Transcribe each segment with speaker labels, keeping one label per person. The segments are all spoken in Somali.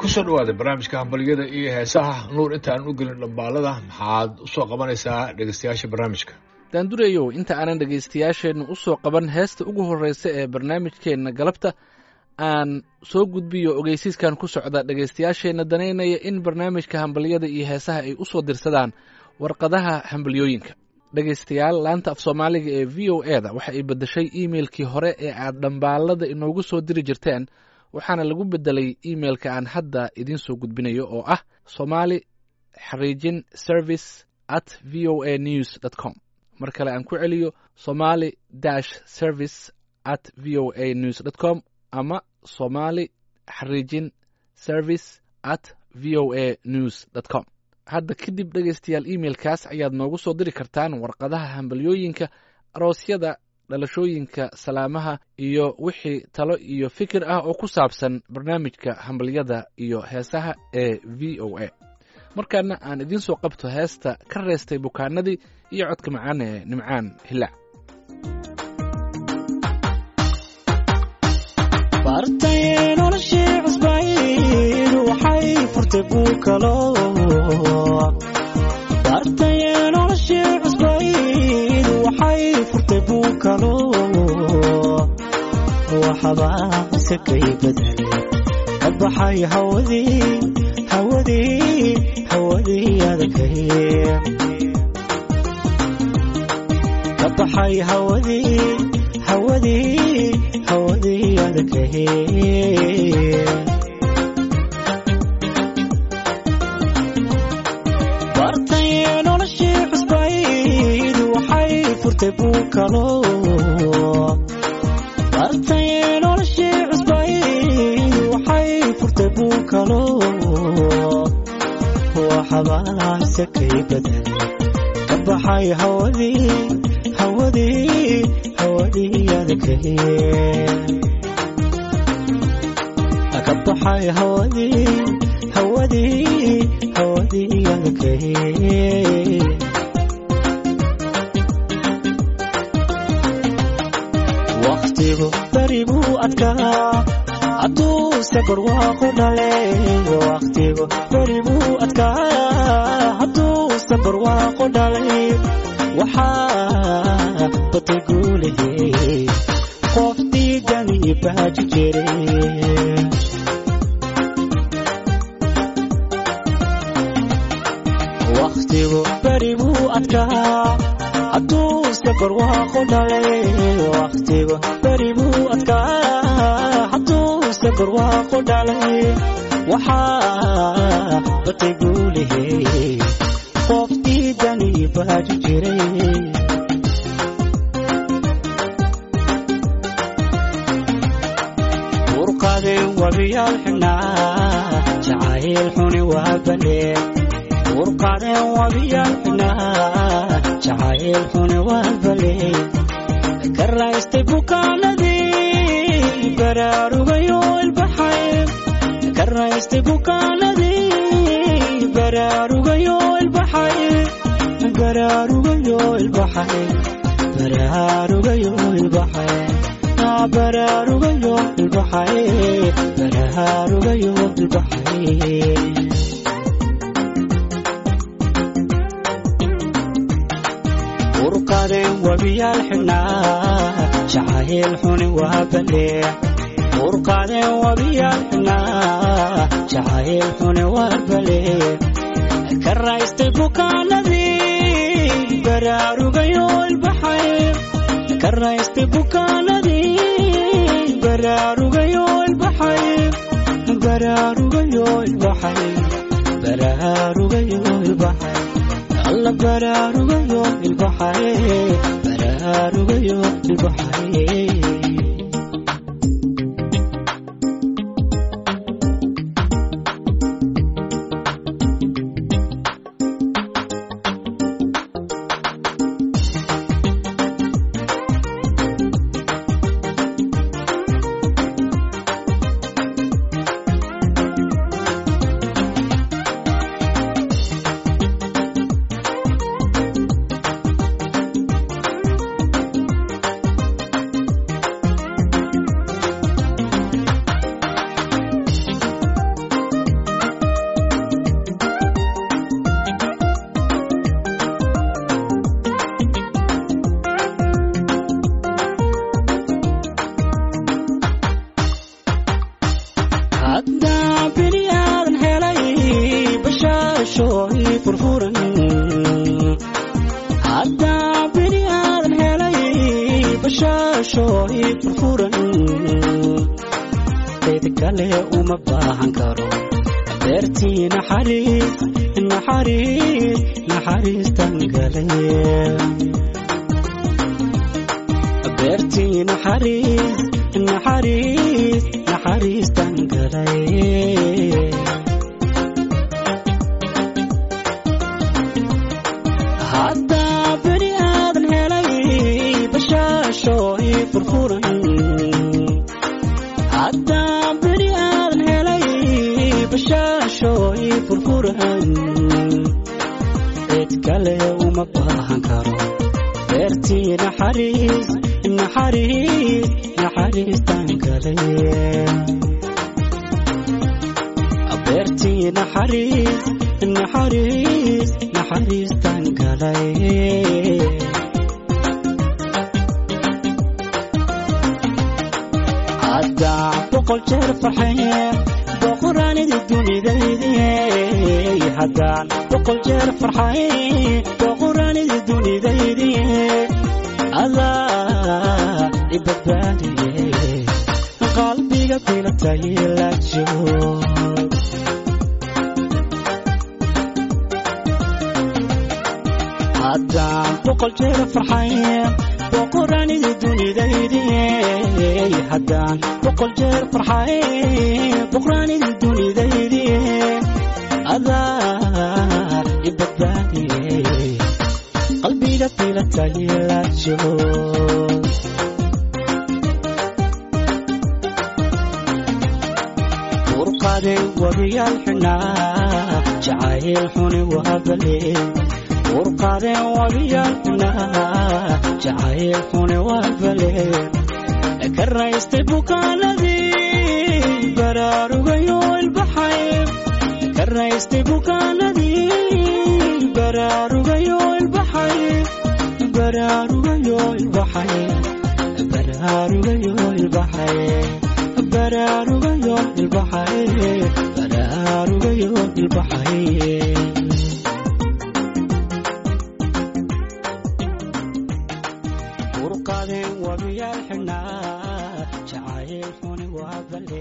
Speaker 1: kusoo dhawaada barnaamijka hambalyada iyo heesaha nuur intaan u gelin dhambaalada maxaad usoo qabanaysaa dhegeystayaasha barnaamijka
Speaker 2: daandureyow inta aanan dhegaystayaasheenna u soo qaban heesta ugu horreysa ee barnaamijkeenna galabta aan soo gudbiyo ogeysiiskan ku socda dhegaystayaasheenna danaynaya in barnaamijka hambalyada iyo heesaha ay u soo dirsadaan warqadaha hambalyooyinka dhegaystayaal laanta af soomaaliga ee v o e da waxa ay beddeshay iimeilkii hore ee aad dhambaalada inoogu soo diri jirteen waxaana lagu beddelay iimeilka aan hadda idiin soo gudbinayo oo ah somali xariijin service at v o a news dt com mar kale aan ku celiyo somali dash service at v o a news dt com ama somali xariijin service at v o a news dt com hadda kadib dhegaystayaal iimeilkaas ayaad noogu soo diri kartaan warqadaha hambalyooyinka aroosyada dhalashooyinka salaamaha iyo wixii talo iyo fikir ah oo ku saabsan barnaamijka hambalyada iyo heesaha ee v o a markaana aan idiin soo qabto heesta ka reestay bukaanadii iyo codka macaan ee nimcaan hilaac
Speaker 3: bartay noloshii cusbayd waxay furtay buukalo bartay noloshii cusbayd waxay furtay buukalo waxbaa sakay badal ka baxay hawadii hawadii hawadii adagay ka baxay hawadii hawadii hawadii adagay bartay noloshii cusbayd waxay furtay buukalo bartay noloshii cusbayd waxay furtay buukalo waxbaa sakay badal ka baxay hawadii hawadii hawadii adagay ka baxay hawadii hawadii hawadii adagay waqtigu beri buu adkaa hadduuse barwaaqo dhale waqtigu beri buu adkaa hadduuse barwaaqo dhalay waxaa batay guulahey qof diidani baaji jiray waqtigu beri buu adkaa hadduuse barwaaqo dhalay waqtigu beri buu adkaa hadduuse barwaaqo dhalay waxaa batay guulahey qof diidani baaji jiray urqadeen wabiyaal xidhnaa jacayl xuni waa baleen urqadeen wabiyaal xidhnaa jacayl xuni waa baleen ka raystay bukaanadii baraarugayo ilbaxay ka raystay bukaanadii baraarugayo ilbaxay baraarugayo ilbaxay baraarugayo ilbaxay baraarugayo ilbaxay baraarugayo ilbaxay urqadeen wabiyaal xidhnaa jacayl xuni waa balee urqadeen wabiyaal xidhnaa jacayl xuni waa balee ka raystay bukaanadii baraarugayo ilbaxay ka raystay bukaanadii baraarugayo ilbaxay baraarugayo ilbaxay baraarugayo ilbaxay alla baraarugayo ilbaxay baraarugayo ilbaxay kale uma baahan karo beertii naxariis naxariis naxariistan galay beertii naxariis naxariis naxariistan galay haddaa beri aadan helay bashaasho ii furfuran haddaa beri aadan helay bashaasho ii furfuran cid kale uma baahan karo beertii naxariis naxariis naxariistan galay beertii naxariis naxariis naxariistan galay haddaan boqol jeer farxaye boqoraanidi dunidaydiye haddaan boqol jeer farxaye boqoraanidi dunidaydiye adaa ibadbaadiye qalbiga bilataye la joog haddaan boqol jeer farxaye boqoraanidi dunidaydiye haddaan boqol jeer farxaye boqoraanidi dunidaydiye adaa ibadbaadiye qalbiga bilataye la joog urqade wabiyaal xunaa jacayl xuni wahabale urqade wabiyaal xunaa jacayl xuni wahabale ka raystay bukaanadii baraarugayo ilbaxay ka raystay bukaanadii baraarugayo ilbaxay baraarugayo ilbaxay baraarugayo ilbaxay baraarugayo ilbaxay baraarugayo ilbaxay urqadeen wabiyaal xidhnaa jacayl xuni waa bale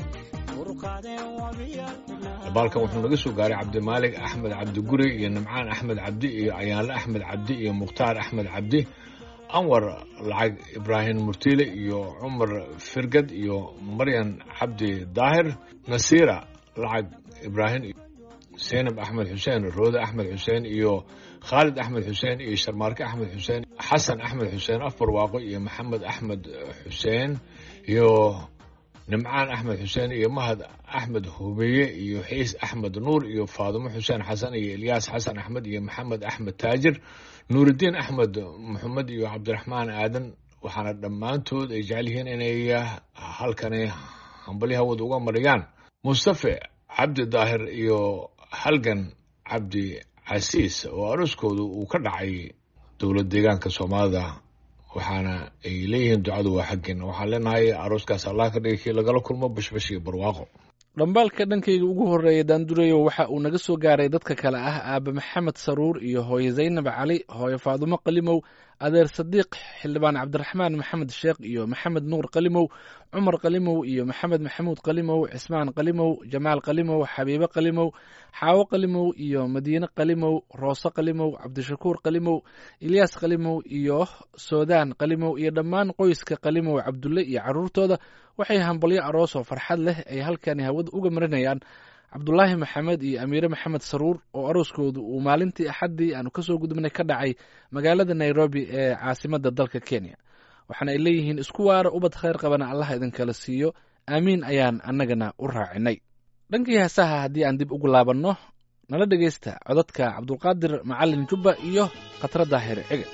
Speaker 3: urqadeen wabiyaal xidhnaa
Speaker 1: dabaalkan wuxuu naga soo gaaray cabdimaalig axmed cabdi guri iyo nimcaan axmed cabdi iyo ayaanle axmed cabdi iyo mukhtaar axmed cabdi anwar lacag ibraahim murtiile iyo cumar firgad iyo maryan cabdi daahir nasiira lacag ibraahim seynab axmed xuseen roode axmed xuseen iyo khaalid axmed xuseen iyo sharmaarke axmed xuseen xasan axmed xuseen afar waaqo iyo maxamed axmed xuseen iyo nimcaan axmed xuseen iyo mahad axmed hubeeye iyo xiis axmed nuur iyo faadimo xuseen xasan iyo ilyaas xasan axmed iyo maxamed axmed taajir nuuridiin axmed maxamed iyo cabdiraxmaan aadan waxaana dhammaantood ay jecel yihiin inay halkani hambalyo hawad uga mariyaan mustafe cabdi daahir iyo halgan cabdi casiis oo aroskoodu uu ka dhacay dowlad deegaanka soomaalida waxaana ay leeyihiin ducadu waa xaggeen waxaan leenahay arooskaas allah ka dhigay kii lagala kulmo bashbash iyo barwaaqo
Speaker 2: dhambaalka dhankayga ugu horreeya daandurayo waxa uu naga soo gaaray dadka kale ah aabe maxamed saruur iyo hooye zaynab cali hooye faadumo qalimow adeer sadiiq xildhibaan cabdiraxmaan maxamed sheekh iyo maxamed nuur qalimow cumar qalimow iyo maxamed maxamuud qalimow cismaan qalimow jamaal qalimow xabiibe qalimow xaawo qalimow iyo madiine qalimow roose qalimow cabdishakuur qalimow ilyaas qalimow iyo soodaan qalimow iyo dhammaan qoyska qalimow cabdulle iyo caruurtooda waxay hambalyo aroos oo farxad leh ay halkani hawada uga marinayaan cabdulaahi maxamed iyo amiire maxamed saruur oo arooskoodu uu maalintii axaddii aanu kasoo gudubnay ka dhacay magaalada nairobi ee caasimadda dalka kenya waxaana ay leeyihiin isku waara ubad khayr qabana allah idinkala siiyo aamiin ayaan annagana u raacinay dhankii heesaha haddii aan dib ugu laabanno nala dhegaysta codadka cabdulqaadir macalin jubba iyo khatra daahir cige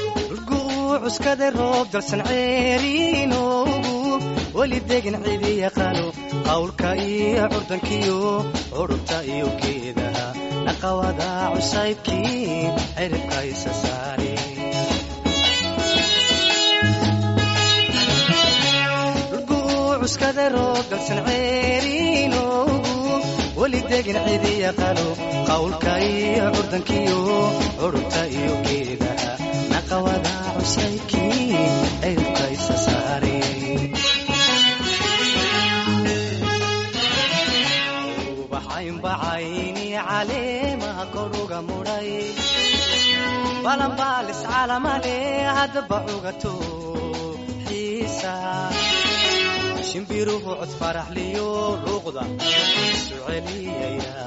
Speaker 4: cuskade roob dalsan ceeriinoogu weli degin cidi yaqaano qawlka iyo curdankiyo curubta iyo geedaha naqawada cusaybkii ciribka isa saare cuskade roob dalsan ceeriinoogu weli degin cidi yaqaano qawlka iyo curdankiyo curubta iyo geedaha naqawada cusaybkii ciribka isa saare ubaxaynbacayni caleemaha koruga mudhay balanbaalis calamale haddaba cugato xiisa shimbiruhu cod faraxliyo luuqda isu celiyaya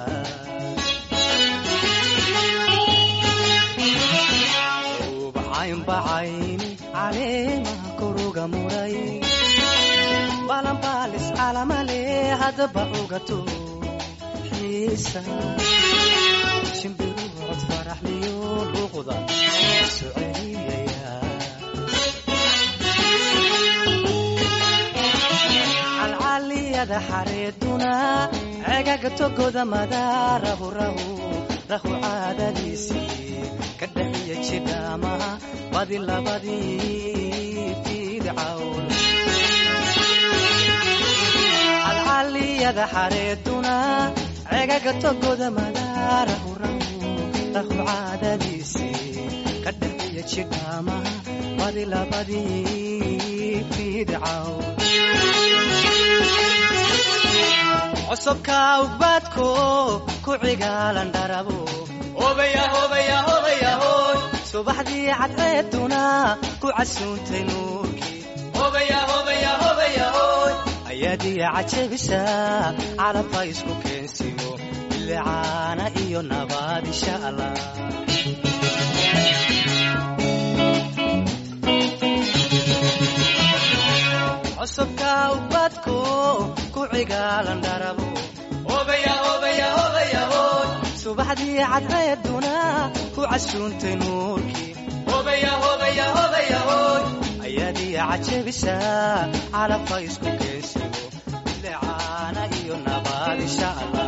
Speaker 4: ubaxaynbacayni caleemaha koruga mudhay balanbaalis calamale haddaba cugato xiisa shimbiruhu cod faraxliyo luuqda isu celiyaya calcaliyada xareeduna cegaga togoda madaarahu rahu rahu caadadiisii ka dhaxiya jidhaamaha badi labadii fiidcawn calcaliyada xareeduna cegaga togoda madaarahu rahu rahu caadadiisii ka dhaxiya jidhaamaha badi labadii fiidcawn cusubka ugbaadko ku cigaalan dharabo subaxdii cadceeduna ku casuuntay nuurkii ayaadiya cajabisa calabka isku keensimo bilicaana iyo nabaad insha allah cusubka ubadko ku cigaalan dharabo subaxdii cadceeduna ku casuuntay nuurkii ayaadiya cajabisa calabka isku keensimo bilicaana iyo nabaad insha allah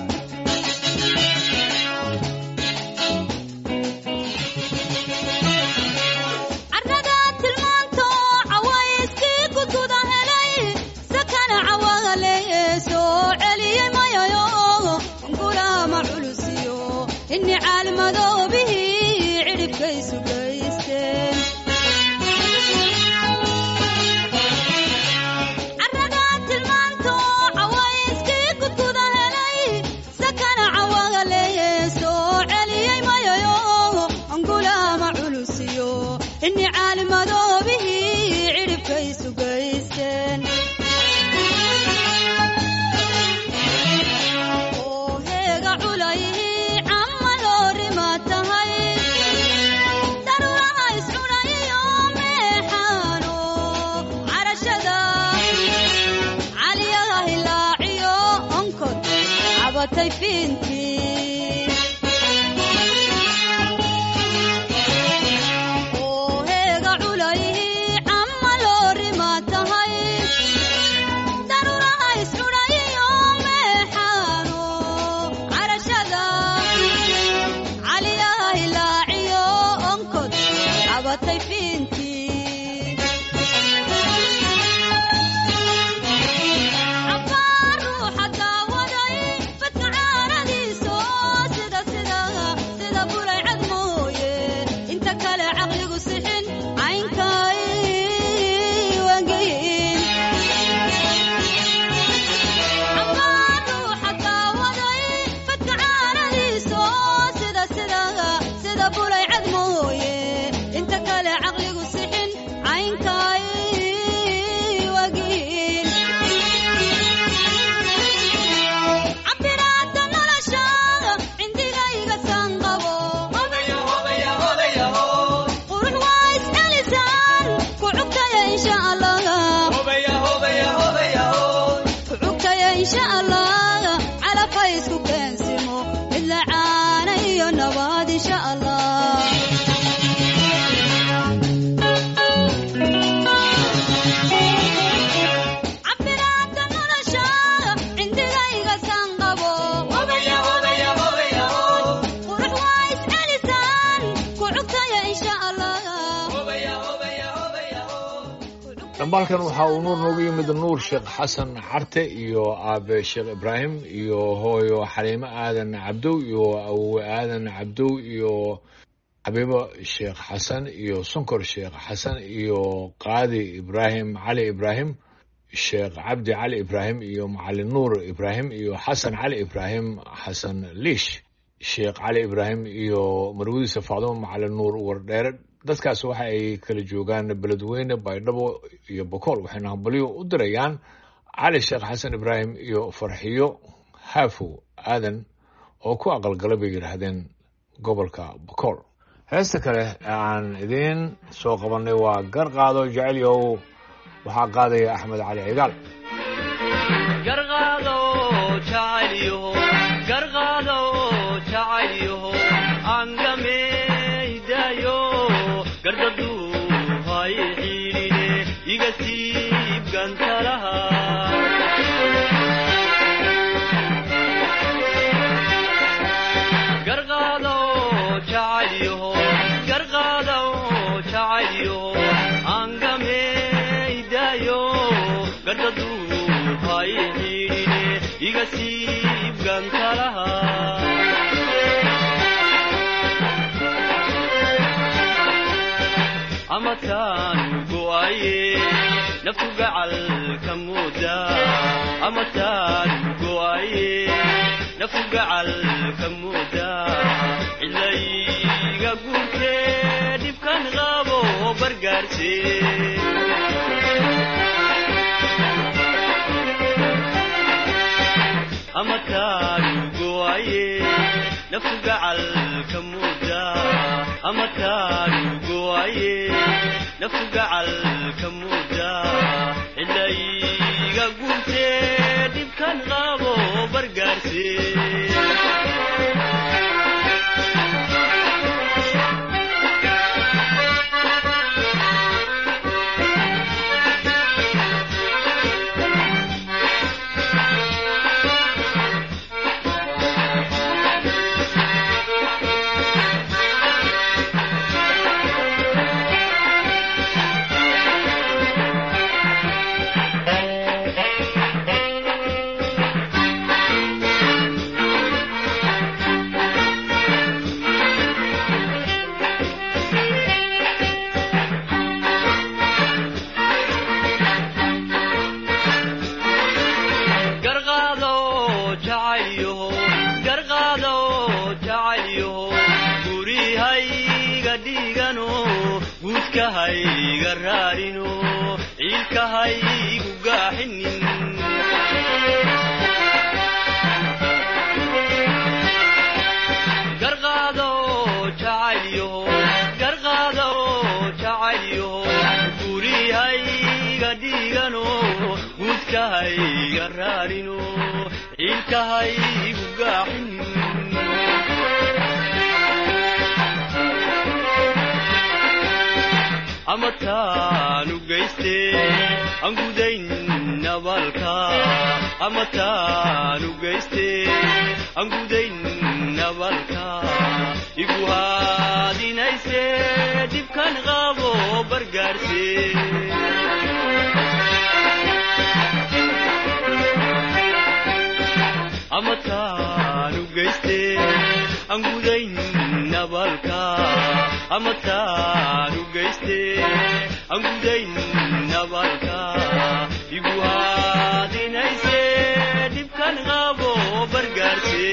Speaker 5: carrada tilmaanto cawayskii gudguda helay sakana cawagale soo celiyey mayayo gulaama culusiyo inni caalimadoobihii cidhibkaysu gaysteen carrada tilmaanto cawayskii gudguda helay sakana cawagale soo celiyey mayayo gulaama culusiyo inni caalimadoobihii cidhibkaysu gaysteen oo heega culayhii camma loorima tahay daruuraha iscunayiyo meexaano carashada caliyaha hilaaciyo onkod cabatay fiintii oo heega culayhii camma loorima tahay daruuraha iscunayiyo meexaano carashada caliyaha hilaaciyo onkod cabatay fiintii cabaar ruuxa daawaday badka caaradiiso sida sida sida bulay cad mooye inta kale caqligu sixin caynkay wangeyin cabaar ruuxa daawaday badka caaradiiso sida sida sida bulay cad mooye inta kale caqligu sixin caynkay wagiin cabiraada nolosha cindigayga sanqabo qurux waa iscelisaan ku cugtaya insha allah ku cugtaya insha allah calafka isku keensimo midla caana iyo nabaad insha allah cabiraada nolosha cindigayga sanqabo qurux waa iscelisaan ku cugtaya insha allah
Speaker 1: dhambaalkan waxa uu nuur noogu yimid nuur sheekh xasan carte iyo aabe sheekh ibraahim iyo hooyo xaliimo aadan cabdow iyo awowe aadan cabdow iyo xabiibo sheekh xasan iyo sonkor sheekh xasan iyo qaadi ibraahim cali ibraahim sheekh cabdi cali ibraahim iyo macalin nuur ibraahim iyo xasan cali ibraahim xasan liish sheekh cali ibraahim iyo marwadiisa faadimo macalin nuur wardheere dadkaas waxa ay kala joogaan beledweyne baydhabo iyo bokool waxayna hambalyo u dirayaan cali sheekh xasan ibraahim iyo farxiyo haafow aadan oo ku aqalgalay bay yidhaahdeen gobolka bokool heesta kale ee aan idiin soo qabannay waa garqaado jecelyow waxaa qaadaya axmed cali cigaal
Speaker 6: garqaado jacaylyaho garqaado jacaylyaho angameydaayo gardaduu hay xiidhine iga siib gantalaha garqaado jacaylyaho garqaado jacaylyaho angameydaayo gardaduu hay xiidhine iga siib gantalaha amataan go'aye naftu gacal ka mooda amataan go'aye naftu gacal ka mooda cilayga guurtee dhibkan qabo bargaarse amataan go'aye naftu gacal ka mooda amataan go'aye naftu gacal ka mooda cilayga guurtee dhibkan qabo bargaarse garqaado jacaylyaho garqaado jacaylyaho gurihayga dhigano guudkahayga raarino ciilkahaygu gaaxinin garqaado jacaylyaho garqaado jacaylyaho gurihayga dhigano guudkahayga raarino ciilkahaygu gaaxinin amataanu geyste aan gudayn nabalka amataanu geyste aan gudayn nabalka igu haadinayse dhibkan qabo bargaarse amataanu geyste aan gudayn nabalka amataanu geyste aan gudayn nabalka igu haadinayse dhibkan qabo bargaarse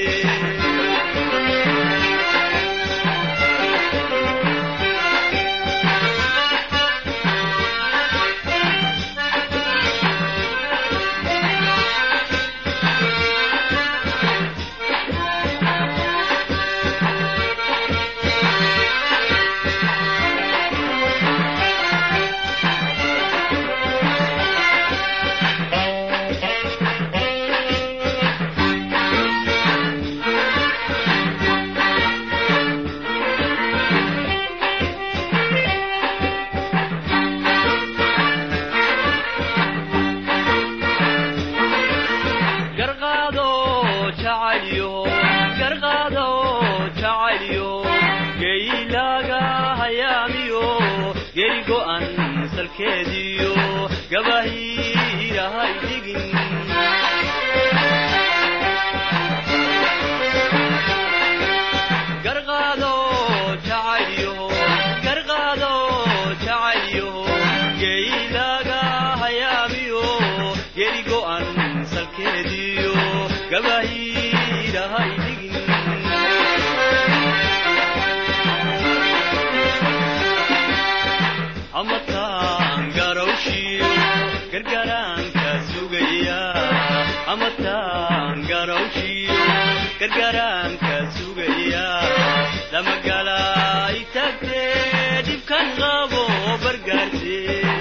Speaker 6: gargaraanka sugaya damagala itagtee dhibkan qabo bargaarte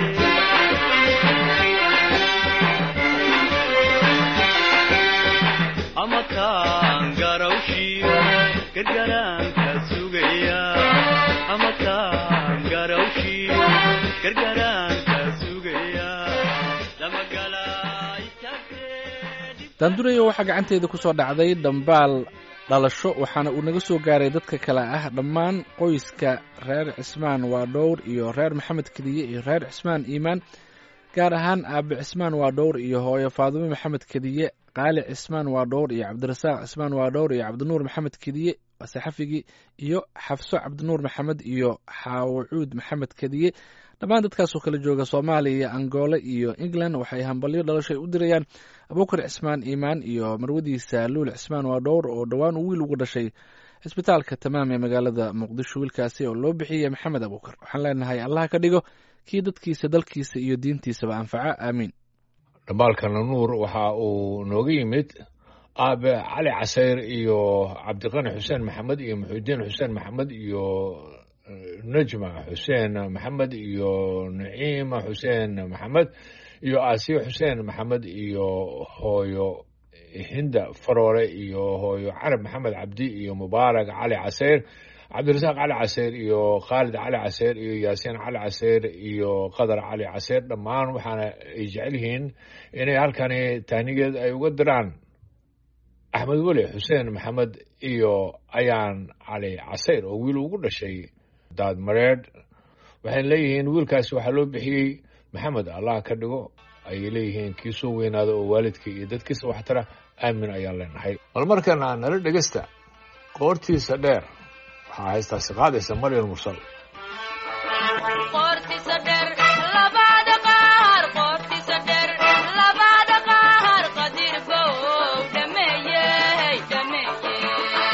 Speaker 6: ama taan garawshiyo gargaraanka sugaya ama taan garawshiyo gargaraanka sugaya damagala itagtee
Speaker 2: daandurayo waxaa gacanteeda ku soo dhacday dhambaal dhalasho waxaana uu naga soo gaaray dadka kale ah dhammaan qoyska reer cismaan waa dhowr iyo reer maxamed kediye iyo reer cismaan iimaan gaar ahaan aabe cismaan waa dhowr iyo hooyo faadumo maxamed kediye qaali cismaan waa dhowr iyo cabdirasaaq cismaan waa dhowr iyo cabdinuur maxamed kediye saxafigii iyo xafso cabdinuur maxamed iyo xaawacuud maxamed kediye dhammaan dadkaasoo kala jooga soomaaliya angoole iyo england waxay hambalyo dhalashay u dirayaan abuukar cismaan iimaan iyo marwadiisa luul cismaan waa dhowr oo dhowaan uu wiil ugu dhashay cisbitaalka tamaam ee magaalada muqdisho wiilkaasi oo loo bixiyey maxamed abuukar waxaan leenahay allah ka dhigo kii dadkiisa dalkiisa iyo diintiisaba anfaca aamiin
Speaker 1: dhambaalkana nuur waxa uu nooga yimid aabe cali casayr iyo cabdiqani xuseen maxamed iyo muxuudiin xuseen maxamed iyo najma xuseen maxamed iyo naciima xuseen maxamed iyo aasiya xuseen maxamed iyo hooyo hinda faroore iyo hooyo carab maxamed cabdi iyo mubaarak cali casayr cabdirasaaq cali caseyr iyo khaalid cali caseyr iyo yaasiin cali caseyr iyo qadar cali caseyr dhammaan waxaana ay jecel yihiin inay halkani taanigeed ay uga diraan axmed weli xuseen maxamed iyo ayaan cali caseyr oo wiil ugu dhashay daad mareedh waxay leeyihiin wiilkaasi waxaa loo bixiyey maxamed allah ka dhigo ayay leeyihiin kii soo weynaada oo waalidka iyo dadkiisa waxtara aamin ayaan leenahay bal markana nala dhegesta qoortiisa dheer waxaa haystaasi qaadaysa maryam mursal
Speaker 7: qoortiisa dheer labada qaar qoortiisa dheer labada qaar qadir bow dhameeyey dhameeyey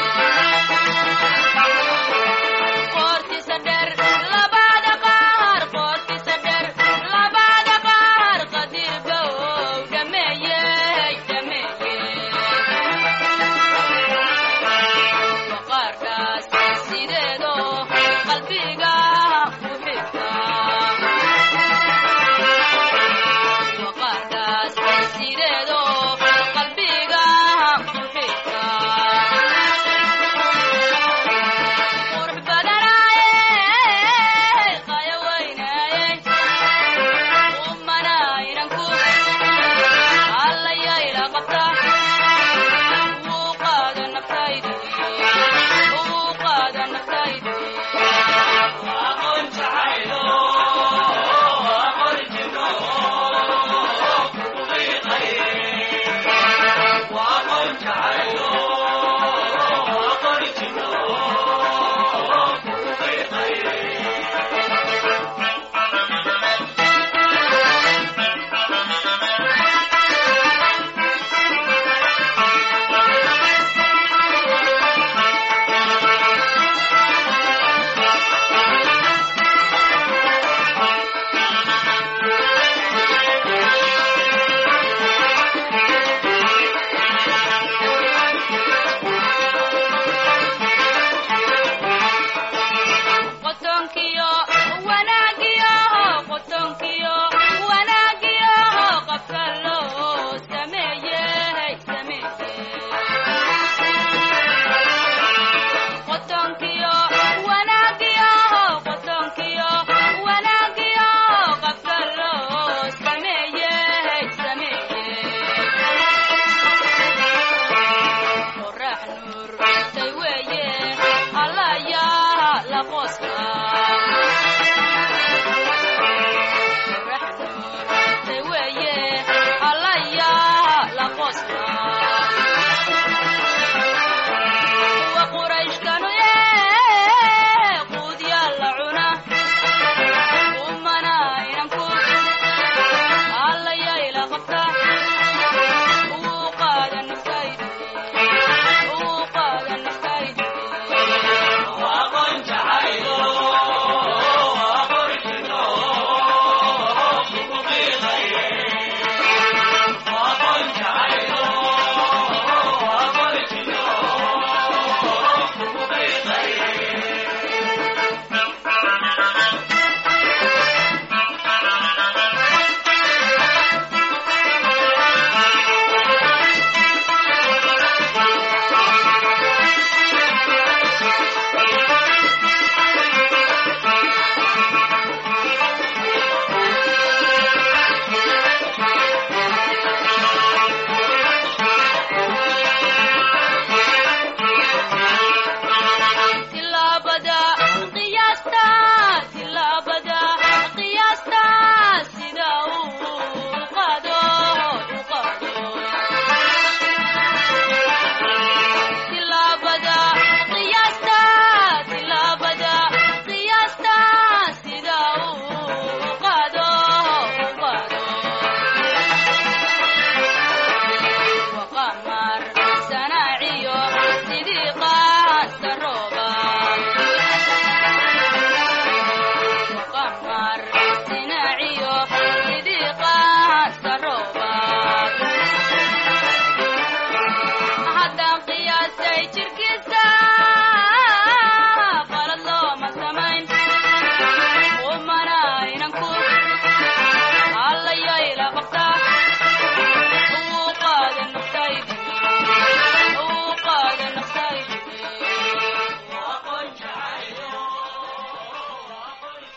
Speaker 7: qoortiisa dheer labada qaar qoortiisa dheer labada qaar qadir bow dhameeyey dhameeyey waqaarkaas sideedo qalbiga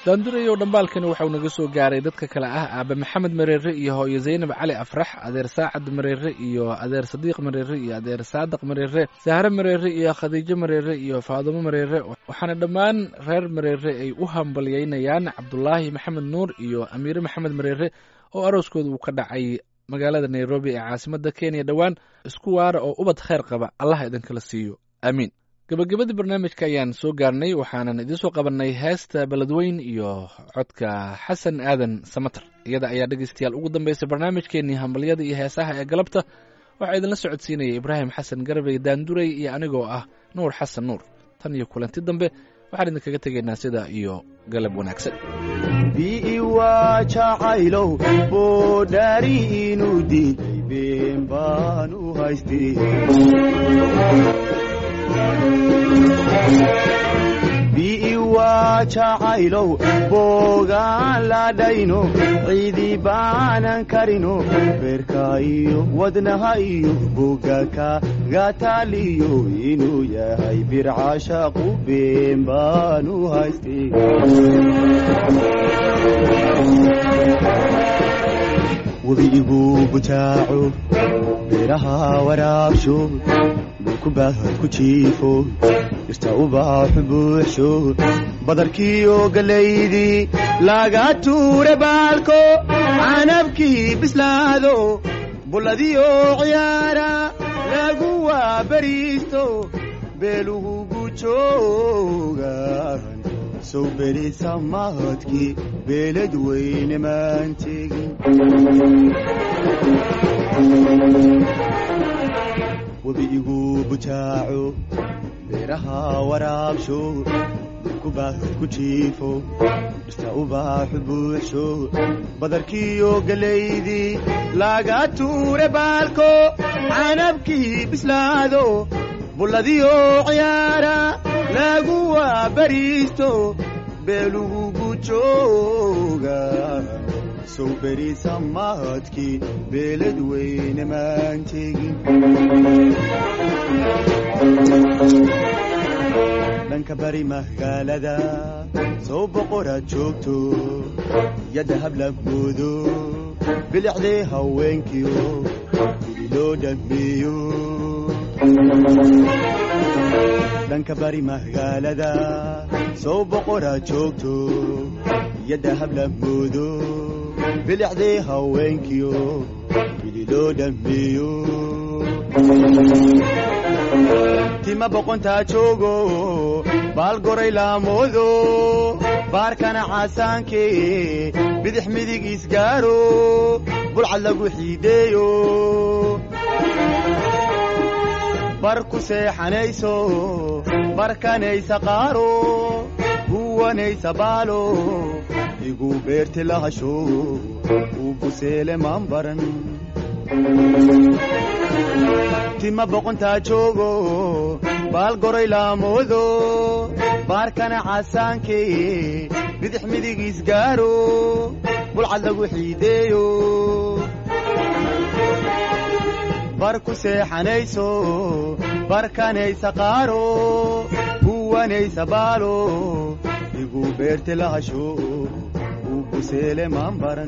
Speaker 2: daandurayow dhambaalkani waxauu naga soo gaaray dadka kale ah aabe maxamed mareere iyo hooyo zaynab cali afrax adeer saacad mareere iyo adeer sadiiq mareere iyo adeer saadiq mareere sahre mareere iyo khadiijo mareere iyo faadumo mareere waxaana dhammaan reer mareere ay u hambalyeynayaan cabdulaahi maxamed nuur iyo amiire maxamed mareere oo arooskooda uu ka dhacay magaalada nairobi ee caasimadda kenya dhowaan isku waara oo ubad kheyr qaba allah idinkala siiyo aamiin gabagabadii barnaamijka ayaan soo gaarnay waxaanan idiin soo qabannay heesta beledweyn iyo codka xasan aadan samater iyada ayaa dhegeystayaal ugu dambeysay barnaamijkeenii hambalyada iyo heesaha ee galabta waxaa idinla socodsiinaya ibraahim xasan garabey daanduray iyo anigoo ah nuur xasan nuur tan iyo kulanti dambe waxaan idinkaga tegaynaa sida iyo galab wanaagsan
Speaker 8: bi'i waa jacaylow boodhaari inuu diiday been baan u haystay bi'i waa jacaylow boogaan ladhayno ciidi baanan karino beerka iyo wadnaha iyo bogaka gataaliyo inuu yahay bircashaqu been baan u haystay webiigu butaaco beeraha waraabsho dhulku baahad ku jiifo dhirta ubaaxu buuxsho badarkiiyo gallaydii laga tuure baalko canabkii bislaado bulladiyo ciyaara lagu waabariisto beelugu gujoogan sow berisa mahadkii beelad weyne maan tegin webiigu butaaco beeraha waraabsho dhulku baahad ku jiifo dhirta ubaaxu buuxsho badarkiiyo gallaydii laga tuure baalko canabkii bislaado bulladiyo ciyaara lagu waabariisto beelugu gujooga sow berisa mahadkii beelad weyne maan tegin dhanka bari magaalada sow boqoraad joogto yadda hablabmoodo bilicdee haweenkiyo gudi loo dhammeeyo dhanka bari magaalada sow boqoraad joogto yadda hablabmoodo bilicdee haweenkiyo gudi loo dhammeeyo tima boqontaa joogo baal goray laamoodo baarkana caasaankee bidix midig isgaaro bulcad lagu xiideeyo bar ku seexanayso barkanaysa qaaro huwanaysa baalo igu beerti lahasho uu buseele maan baran tima boqontaa joogo baal goray laamoodo baarkana caasaankee bidix midig isgaaro bulcad lagu xiideeyo bar ku seexanayso barkanaysa qaaro huwanaysa baalo igu beerti lahasho uu buseele maan baran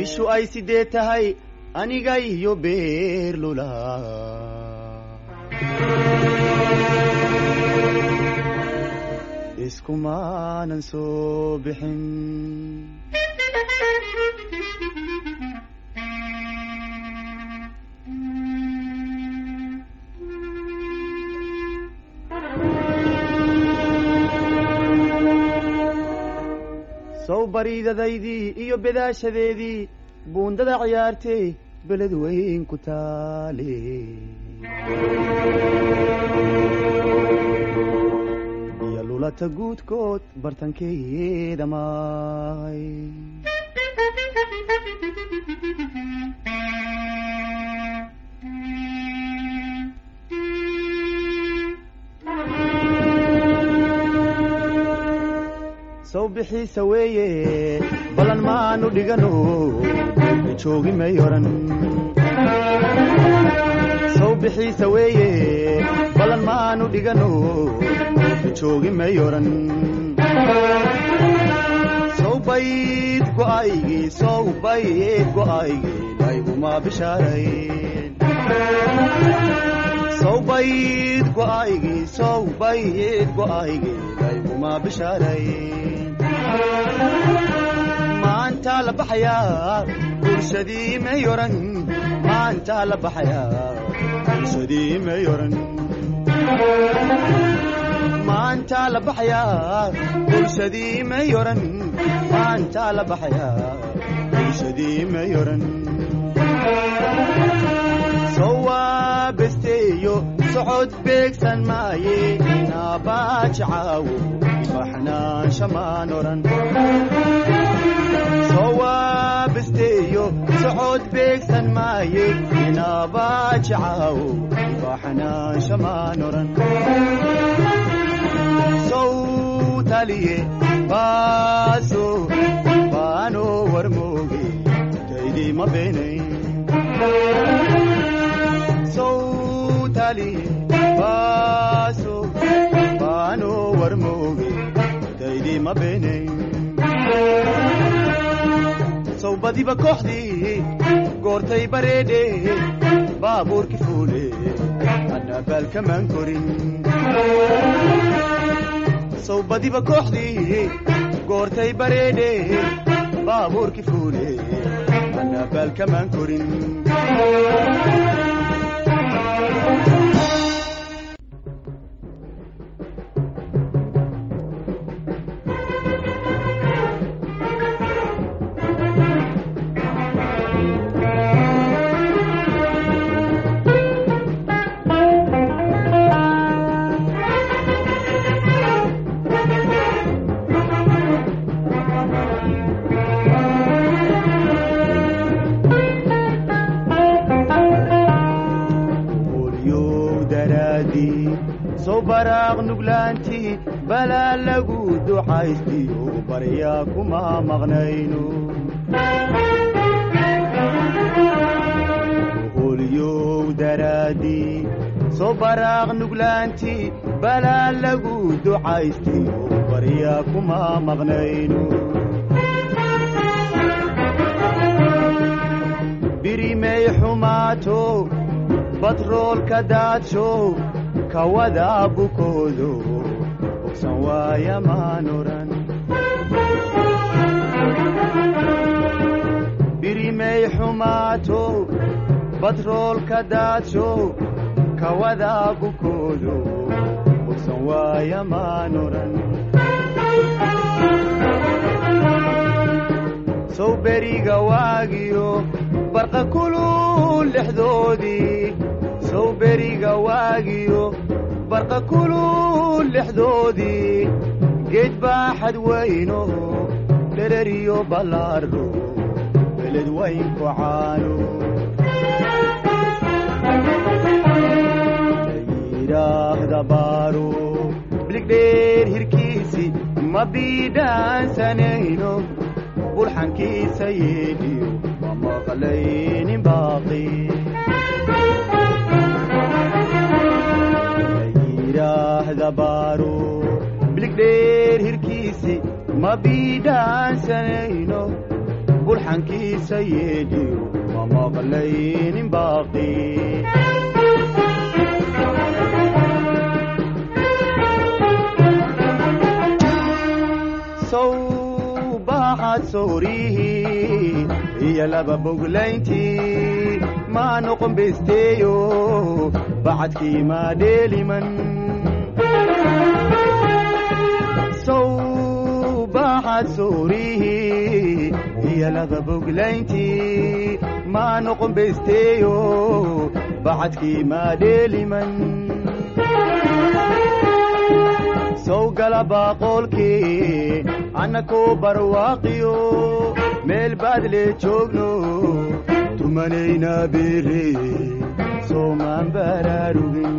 Speaker 8: bishu ay sidee tahay aniga iyo beerlula iskumaanan soo bixin sow bariidadaydii iyo bedaashadeedii buundada ciyaartay beled weyn ku taale iyo lulata guudkood bartankeeda maay sow bixiisa weeye ballan maanu dhigano joogi may oran sow bixiisa weeye ballan maanu dhigano joogi may oran sow bayd go'aygii sow bayd go'aygii layguma bishaarayn sow bayd go'aygii sow bayd go'aygii layguma bishaarayn maantaa la baxayaa bulshadii may oran maantaa la baxayaa bulshadii may oran maantaa la baxayaa bulshadii may oran maantaa la baxayaa bulshadii may oran sowaa besteeyo socod beegsan maaye naabaaji caawo baxnaansha maan oran sowaa besteeyo socod beegsan maaye naabaaji caawo baxnaansha maan oran sow taliye baaso baano warmooge taydii ma beenayn sowtaliye baaso baano warmooge taydii ma beenayn sow badiba kooxdii goortay bareedhe baabuurki fuule anna baalkamaan korin sow badiba kooxdii goortay bareedhe baabuurki fuule anna baalkamaan korin olyow daraadii sow baraaq nuglaantii balaa lagu ducaystiyo baryaa kuma maqnayno olyow daraadii sow baraaq nuglaantii balaa lagu ducaystiyo baryaa kuma maqnayno birimay xumaato batroolka daadsho kawada bukoodo bogsan waaya maan oran birimay xumaato batroolka daadsho kawada bukoodo bogsan waaya maan oran sow beriga waagiyo barqa kulul dhexdoodii sow beriga waagiyo barqa kulul dhexdoodii geed baaxad weyno dhereriyo ballaaro beled weynku caano layidhaahda baaro biligdheer hirkiisi ma biidhaansanayno bulxankiisa yeedhiyo ma maqlaynin baaqi layidhaahda baaro biligdheer hirkiisi ma biidhaansanayno bulxankiisa yeedhiyo ma maqlaynin baaqi sow baaxad soorihii iyo laba boglayntii maa noqon besteeyo bacadkii maa dheeliman sow baaxad soorihii iyo laba boglayntii maa noqon besteeyo bacadkii maa dheeliman sow gala baaqoolkii annakoo barwaaqiyo meel baad lee joogno tumanayna beere soomaan baraarugin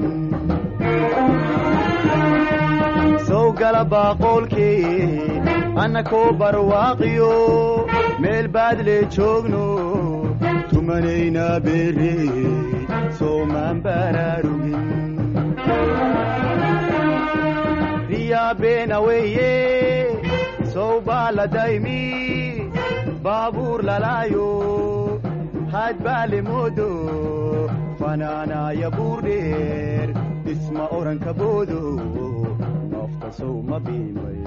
Speaker 8: sow gala baaqoolkii annakoo barwaaqiyo meel baad lee joogno tumanayna beere soomaan baraarugin riyaa beena weeye sow baa la daymi baabuur lalaayo had baa le moodo fanaanaaya buur dheer dhisma oranka boodo nafta sow ma biimay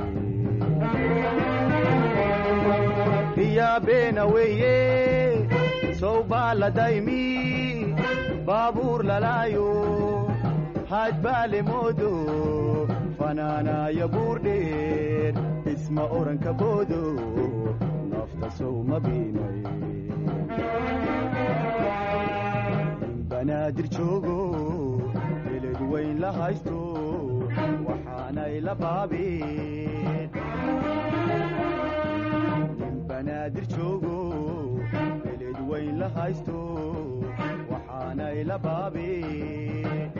Speaker 8: riyaa beena weeye sow baa la daymi baabuur lalaayo had baa le moodo fanaanaaya buur dheer dhisma oranka boodo nafta sow ma biimay in banaadir joogo beled weyn la haysto waxaanay la baabeen in banaadir joogo beled weyn la haysto waxaanay la baabeen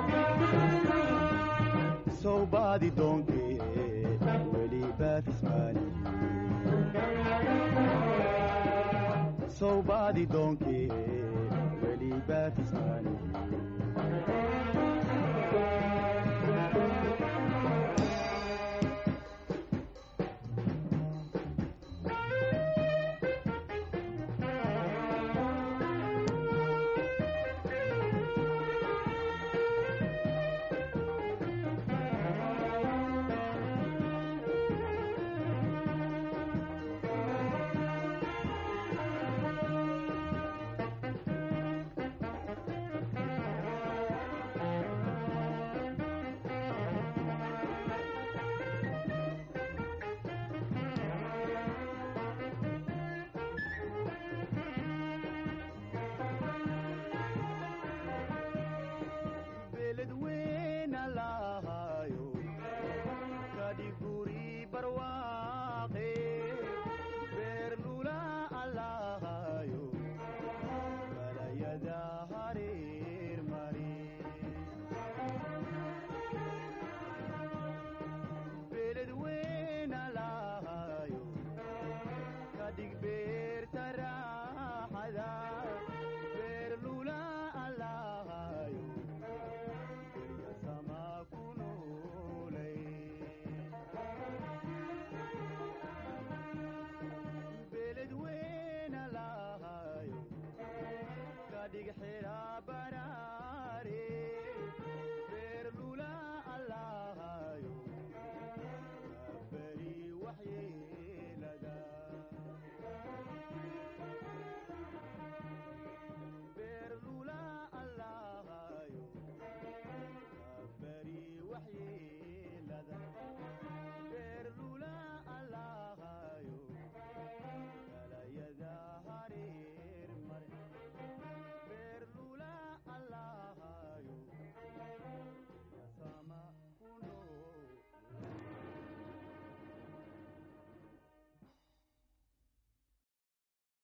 Speaker 8: sow baadi doonkee weli baafismaani sow baadi doonkee weli baafismaani